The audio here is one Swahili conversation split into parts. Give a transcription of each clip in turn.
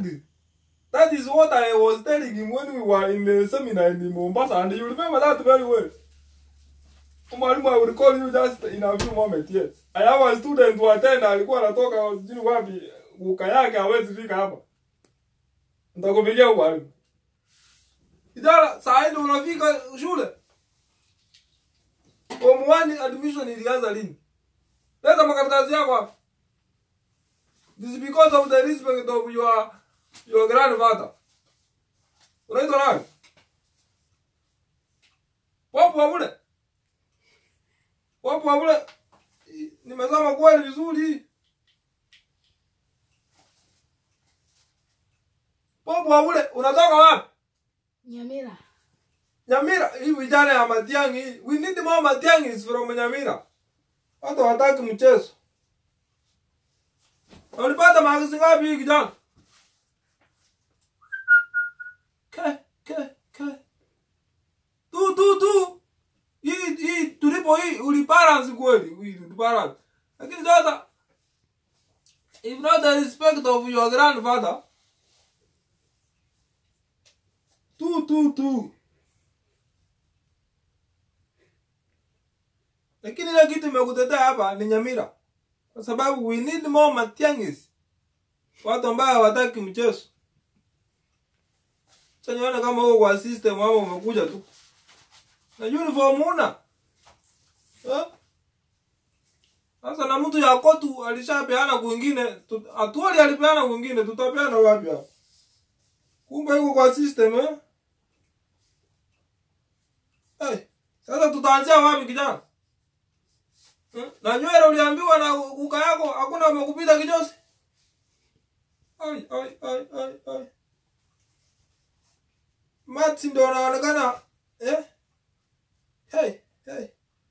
Exactly. That is what I was telling him when we were in the seminar in Mombasa, and you remember that very well. Mwalimu, I will call you just in a few moments, yes. I have a student who attend, alikuwa anatoka sijui wapi, uka yake hawezi fika hapa. Nitakupigia huko mwalimu. Kijana, saa hii unafika shule. Form 1 admission ilianza lini? Leta makaratasi yako hapa. This is because of the respect of your your grandfather. Unaitwa nani? Wapo wabule? Wapo wabule? Nimesoma kweli vizuri. Wapo wabule? Unatoka wapi? Nyamira. Nyamira, hii vijana ya Matiang'i, we need more Matiang'is from Nyamira. Watu wataki mchezo. Na Ulipata maagizo ngapi hii kijana? Ke, ke, ke. Tu, tu, tu. Hii, hii, tulipo hii, ulibalance kweli, hii, ulibalance. Lakini sasa, if not the respect of your grandfather, tu, tu, tu. lakini ile kitu imekutetea hapa ni Nyamira, kwa sababu we need more Matiang'is, watu ambao hawataki mchezo. Sasa nione kama uko kwa system ama umekuja tu na uniform una Eh? sasa, na mtu ya kotu alishapeana kwingine, tu- atuoli alipeana kwingine, tutapeana wapi hapa? Kumbe yuko kwa system eh? Hey, sasa tutaanzia wapi kijana? Hmm? Na nywele uliambiwa na uka yako hakuna umekupita kijosi? Ai ai ai ai ai. Mati ndo anaonekana eh? Hey, hey.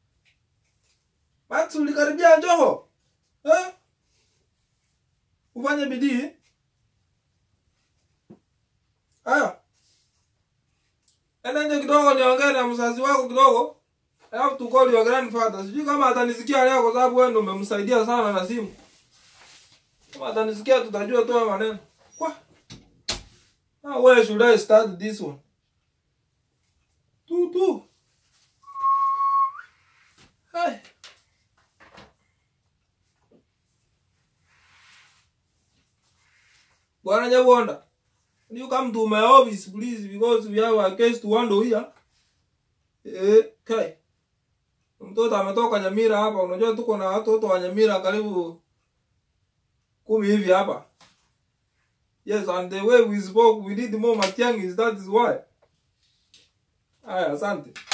Mati ulikaribia Joho? Eh? Ufanye bidii. Aya. Enda nje kidogo niongee na mzazi wako kidogo. I have to call your grandfather. Sijui kama atanisikia leo kwa sababu wewe ndio umemsaidia sana na simu. Kama atanisikia tutajua tu haya maneno. Kwa. Now where should I start this one? Tu tu. Hey. Bwana Nyabonda. You come to my office please because we have a case to handle here. Eh, kai. Mtoto ametoka Nyamira hapa. Unajua tuko na watoto wa Nyamira karibu kumi hivi hapa. Yes, and the way we spoke, we need more Matiang'is, that is why. Aya, asante.